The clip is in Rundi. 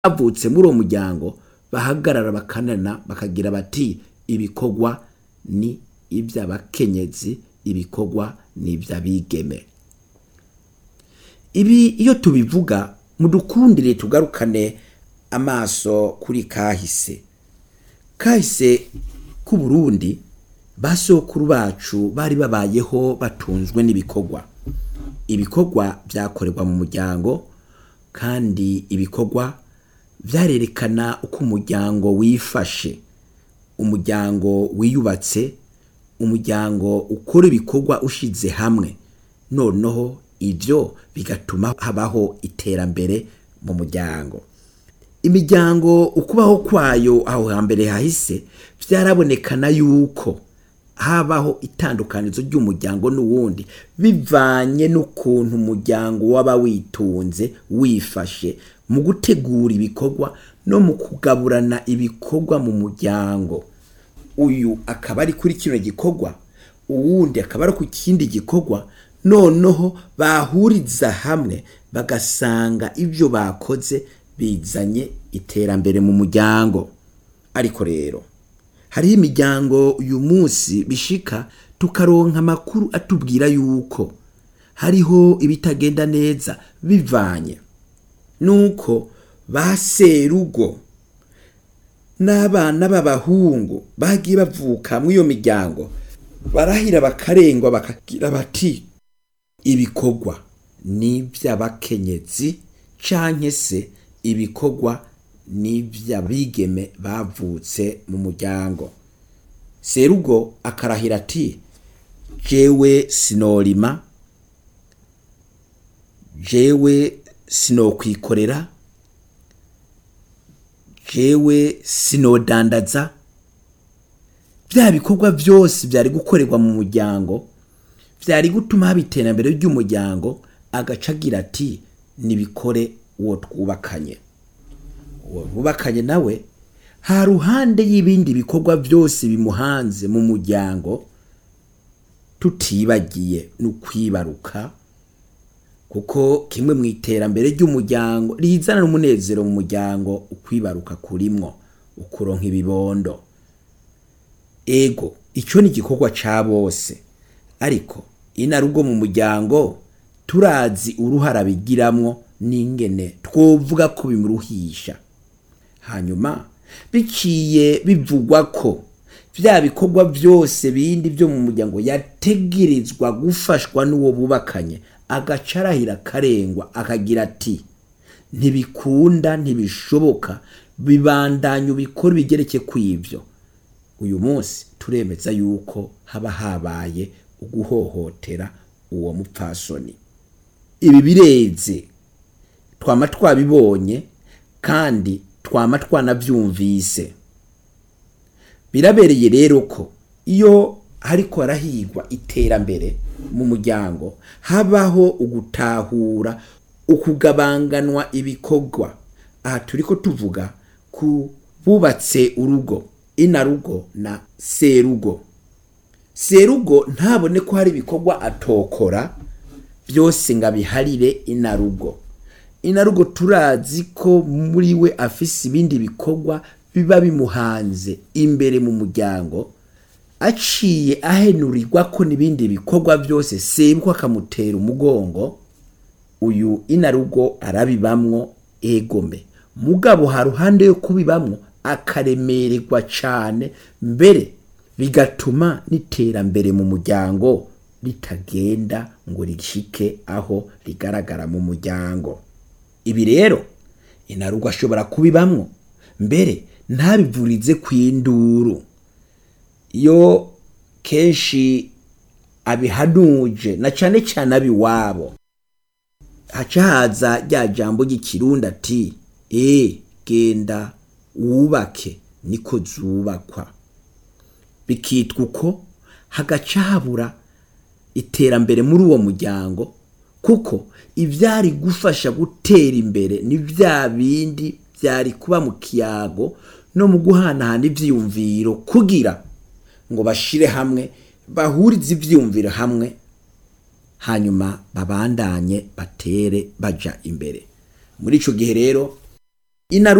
bavutse muri uwo muryango bahagarara bakanana bakagira bati ibikorwa ni iby'abakenyezi ibikorwa ni iby'abigeme ibi iyo tubivuga mudukundire tugarukane amaso kuri kahise kahise k'u Burundi basokuru bacu bari babayeho batunzwe n'ibikorwa ibikorwa byakorerwa mu muryango kandi ibikorwa byarerekana uko umuryango wifashe umuryango wiyubatse umuryango ukora ibikorwa ushize hamwe noneho ibyo bigatuma habaho iterambere mu muryango imiryango ukubaho kwayo aho hambere hahise byarabonekana yuko habaho itandukanizo ry'umuryango n'uwundi bivanye n'ukuntu umuryango waba witunze wifashe mu gutegura ibikorwa no mu kugaburana ibikorwa mu muryango uyu akaba ari kuri kino gikorwa uwundi akaba ari ku kindi gikorwa noneho bahuriza hamwe bagasanga ibyo bakoze bizanye iterambere mu muryango ariko rero hariho imiryango uyu munsi bishika tukaronka amakuru atubwira yuko hariho ibitagenda neza bivanye nuko ba serugo n'abana b'abahungu bagiye bavuka muri iyo miryango barahira bakarengwa bakagira bati ibikorwa ni iby'abakenyezi canke se ibikorwa ni iby'abigeme bavutse mu muryango serugo akarahira ati jewe sinorima jewe sinokwikorera jewe sinodandaza bya bikorwa byose byari gukorerwa mu muryango byari gutuma haba iterambere ry'umuryango agaca agira ati nibikore uwo twubakanye uwo bubakanye nawe ha ruhande y'ibindi bikorwa byose bimuhanze mu muryango tutibagiye n'ukwibaruka kuko kimwe mu iterambere ry'umuryango rizana n'umunezero mu muryango ukwibaruka kurimwo ukuronka ibibondo ego icyo ni igikorwa ca bose ariko inarugo mu muryango turazi uruhara bigiramwo n'ingene twovuga ko bimuruhisha hanyuma biciye bivugwa ko bya bikorwa byose bindi byo mu muryango yategerezwa gufashwa n'uwo bubakanye agaca arahira akarengwa akagira ati ntibikunda ntibishoboka bibandanya ubikora bigereke ku ibyo uyu munsi turemeza yuko haba habaye uguhohotera uwo mupfasoni ibi bireze twama twabibonye kandi twama twanabyumvise birabereye rero ko iyo hariko harahigwa iterambere mu muryango habaho ugutahura ukugabanganwa ibikorwa aha turiko tuvuga ku bubatse urugo inarugo na serugo serugo ntabone ko hari ibikorwa atokora byose ngo abiharire inarugo inarugo turazi ko muri we afise ibindi bikorwa biba bimuhanze imbere mu muryango aciye ahenurirwa ko n'ibindi bikorwa byose sebwa akamutera umugongo uyu inarugo arabibamwo egome mugabo ha ruhande yo kubibamwo akaremererwa cane mbere bigatuma n'iterambere mu muryango ritagenda ngo rishike aho rigaragara mu muryango ibi rero inarugo ashobora kubibamwo mbere ntabivurize kw'induru iyo kenshi abihanuje na cane cane abiwabo haca haza rya jambo ry'ikirundi ati e genda wubake niko zubakwa bikitwa uko hagaca habura iterambere muri uwo muryango kuko ibyari gufasha gutera imbere ni bya bindi byari kuba mu kiyago no mu guhanahana ibyiyumviro kugira ngo bashire hamwe bahurize ibyiyumviro hamwe hanyuma babandanye batere baja imbere muri ico gihe rero inaruta